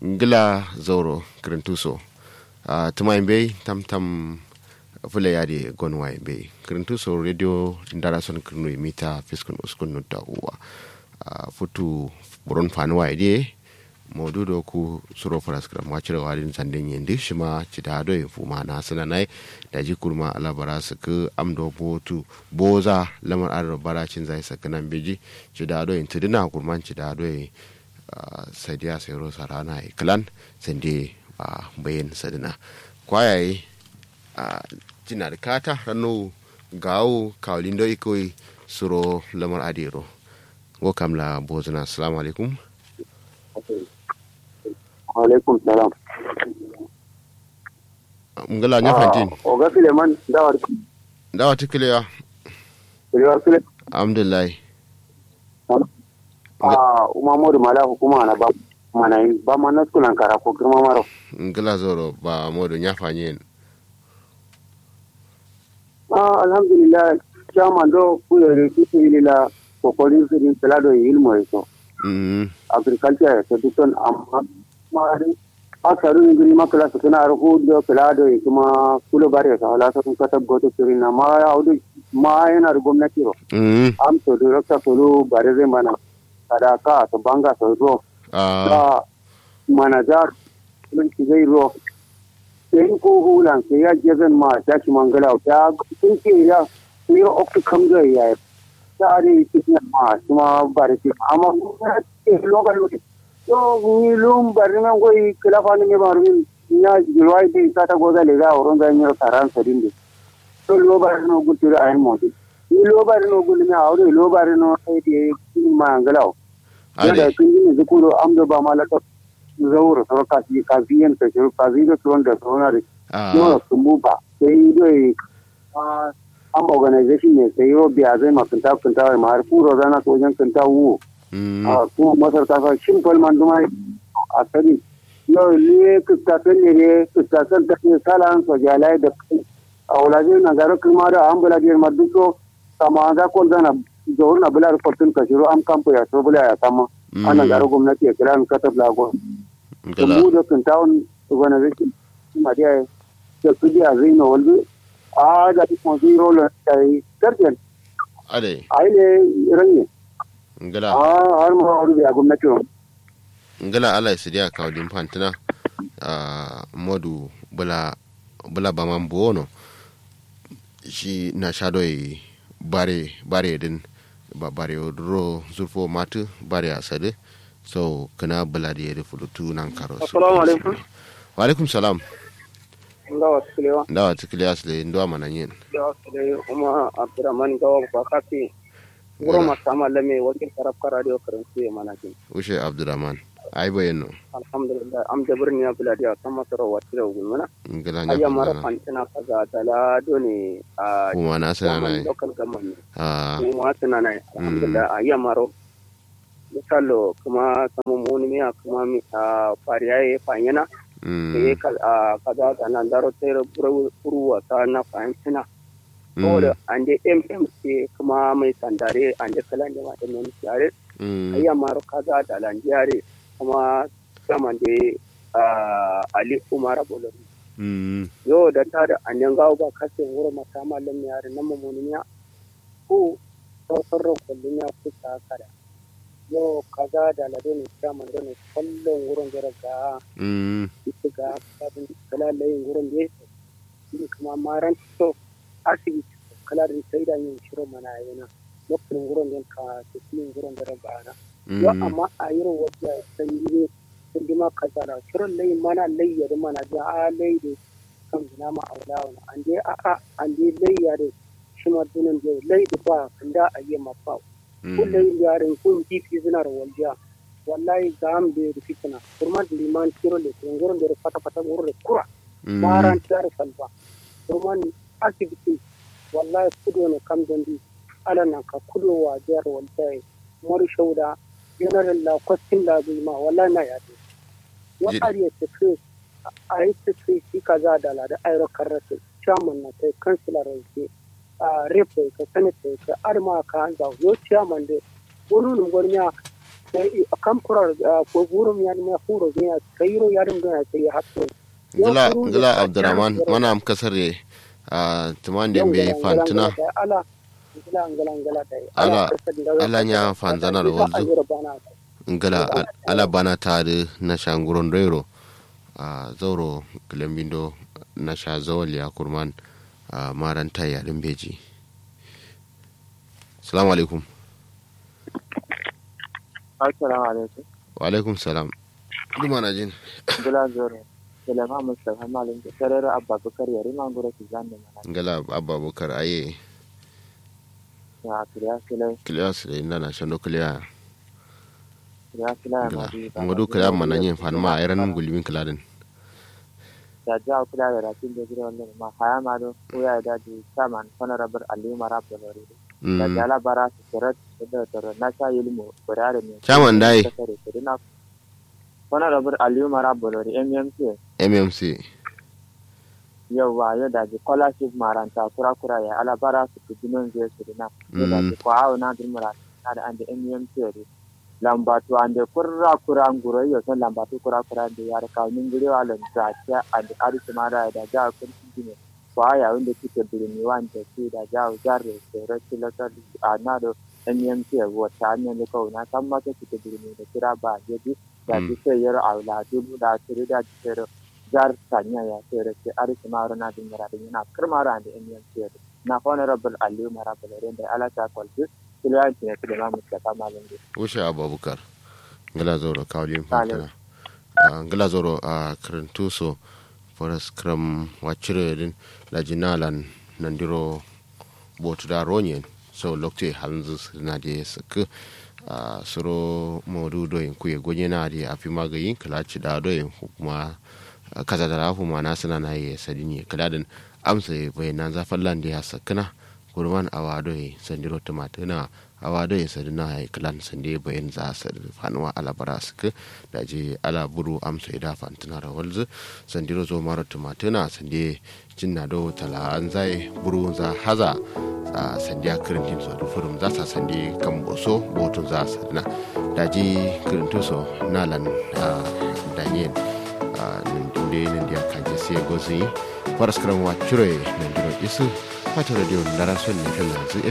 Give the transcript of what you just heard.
ngila zoro kirintuso uh, tuma imbe tam tam fule yade gonwa imbe kirintuso radio ndara son kirnu mita fiskun uskun nutta uwa uh, futu buron fanuwa ide modudo ku suro paraskram wacire wadin sanden yendi shima cita do fuma na sana nai da ji kurma alabara su ku amdo botu boza lamar adar baracin zai sakanan beji cida do yin tudina kurman cida do sadiya sai rosa rana iklan sande a bayan sadina kwayaye a jina da kata rano gawo kawalin do ikoi suro lamar adero go kamla bozuna assalamu alaikum alaikum salam ngala nya fantin o ga fileman dawar dawa tikiliya filewar file alhamdulillah a umamodu mala hukuma na ba mana yi ba ma na sunan kara ko girma maro ngala zoro ba modo nya fanyin ah alhamdulillah chairman do kuyere kitu ili la kokolin sirin pelado ilmo eso mm agriculture education amma mari akaru ingiri makala sukuna arhu do pelado kuma kulo bare ka hala sun kata goto sirin na ma audu ma yana da gwamnati ro mm am to director kulu bare zai mana sadaka to banga to ro ah da manajar mun ki zai ro sai ko hulan sai ya je zan ma ta shi mangala ta sun ce ya ni okku kam ga ya ta ari cikin ma kuma bare ki amma ke lokal to ni lum bare nan goyi kilafa ne ba rumin ya jirwai bi ta ta goza le ga wurin da ni taran sadin de to lo bare no gutura ayin mo ni lo bare no gulmi a wuri lo bare no sai de mangala yadda ade kun yi zukuro amdo ba malaka zaura sauran kasi kafiyan ta shiru kafi da tuwon da sauran da ah yawa sun buba sai dai an organization ne sai yau biya zai ma kinta kinta ma har furo zana ta wajen kinta wu mm a kuma masar ta sa shin falman duma a sani yau ne kistafen ne ne kistafen ta ne salan sojalai da a wulaje na garo kuma da an bula biyar maduso sama za ko zana zuwa na bula rufatun ka shiru an kamfa ya so bula ya sama ana garo gwamnati ya kira ni katab lagon ngala mu da kan tawon organization ma dia da su dia zino walbi a da kuma zero la tai tarjan ade ai ne ranye ngala a har ma wani da gwamnati ngala ala sidia kawdin fantina ah modu bula bula baman buono shi na shadoi bare bare din ba bare ro zurfo matu bare asade so kana bula da yare fulutu nan karo su. Assalamu alaikum. wa alaikum salam Allah wasu kulewa dawa tikili asle ndo mana yin da wasu da kuma Abdurrahman Gawa ba kafi guro masama lame wakil karafka radio karanci mana kin ushe abdurrahman ai bayano alhamdulillah am da birni ya buladiya kan masarau wacce da gulmana ngala nya ayya mara fantana fantina kaza tala doni a kuma na sana zaman na local government ah kuma tana na alhamdulillah a yamaro misalo kuma samu muni miya kuma mi a fariya ya fanyana da ya mm kaza ta nan daro sai ruwa ta na fahimtina mm saboda an je mmc kuma mai sandare an je kalan da mata mai yare mm a yamaro kaza da landiyare kuma saman da ali umar bolori mm yau da ta da an gawo ba kasin wurin mata malam yare na mamuniya ko sauran kullum ya kusa kada yau kaza da lado ne saman da ne kallon wurin gara ga mm ita ga sabon kalalayin wurin da ya shi kuma maran to asibiti kala da sai da yin shirin mana yana lokacin wurin da ka tafiyin wurin da ga na yau mm amma a yi rawar da sanyi ne sun ji ma kaza da shirin layin mana layya da mana da a layi da kan zina ma a wula wani an je a a an je layya da shi ma dunan da layi da ba kan da a yi mafa kun mm layin yarin kun kifi zina da waljiya wallahi ga am da da fitina kurma da liman kiro da kun gurin da fata fata gurin da kura maran tar salba kurma ni asibiti wallahi kudo ne kam dandi ala nan ka kudo wa jar waljiya mori shauda general la kwastin la ma wallahi na ya ce wa Jid- ariya tafi a yi tafi shi kaza da la da ayro karratu chairman na kai councilor ke a repo ka sanata ka arma ka hanza yo chairman de wurin gwarnya kam kurar ko burum ya ne furo ne kairo ya dum gana sai hatto ngila ngila abdurrahman mana am kasare a tuman da be fantuna ala ngila ngila ngila dai ala ala nya fanzana da wanzu ngila ala bana tare na shanguron rero a zauro gilambindo na sha zawal ya kurman a maranta yarin beji salamu alaikum assalamu alaikum wa alaikum salam duma na jin gila zoro salama mustafa malin da sarar abba bakar yari ma gura ki zanne mana ngala abba bukar aye ya kiriya kile kiliya su da inda na shando kiliya kiriya kile ya ngala madi ngadu kiliya mana yin fanma a yaran gulmin kiladin da ja kula da ratin da gura wannan ma haya ma do ko ya da ji saman honorable ali marab da lori da jala bara su sirat da da na sha ilmu burare ne Chairman dai. na honorable ali marab da lori mmc mmc yau ba yau da ji scholarship maranta kura kura ya ala bara su ku dinon zai su dina yau da ji kwa hau na dirmara na da an da mmc ne lambatu an da kurra kura nguro yau son lambatu kura kura da ya rika nin gure wa lan ta ta an da arisi mara da ja kun dine kwa ya wanda kike birni wanda ke da ja jarre sai rashi lakar a na da mmc wata hanyar da kauna kan mata kike birni da kira ba jadi da ji sai yar aula dubu da tiri da ji sai jar sanya ya sere ke ari maro na din mara din na kirmara da in yan sere na honorable ali mara balare da ala ta kwalji kiliyan ne da ma mutaka malam de wuce abubakar ngala zoro kawlin Salim. fantana ngala zoro a karantu so foras kram wacire din la jinalan nandiro botu da ronyen so lokte halnzu na de sak a suro modu do yin kuye gonye na de afi magayin kalaci da do yin kuma kaza da rafu ma na sana na yi sadini kaladin amsa bayanan zafin landi ya sakana kurman awado yi sandiro tumatuna awado yi sadina ya kalan sande bayan za su fanuwa alabara suka da je ala buru amsa ida fantuna da walzu sandiro zo mara tumatuna sande jinna do tala an zai buru za haza a sandiya kirintin so da furum za sa sande kan boso botun za su na da je kirintin so nalan daniel nan dole nan dia kaje sai gozi faras karan wa cire nan diro isu fata radio ndara son ne kan yanzu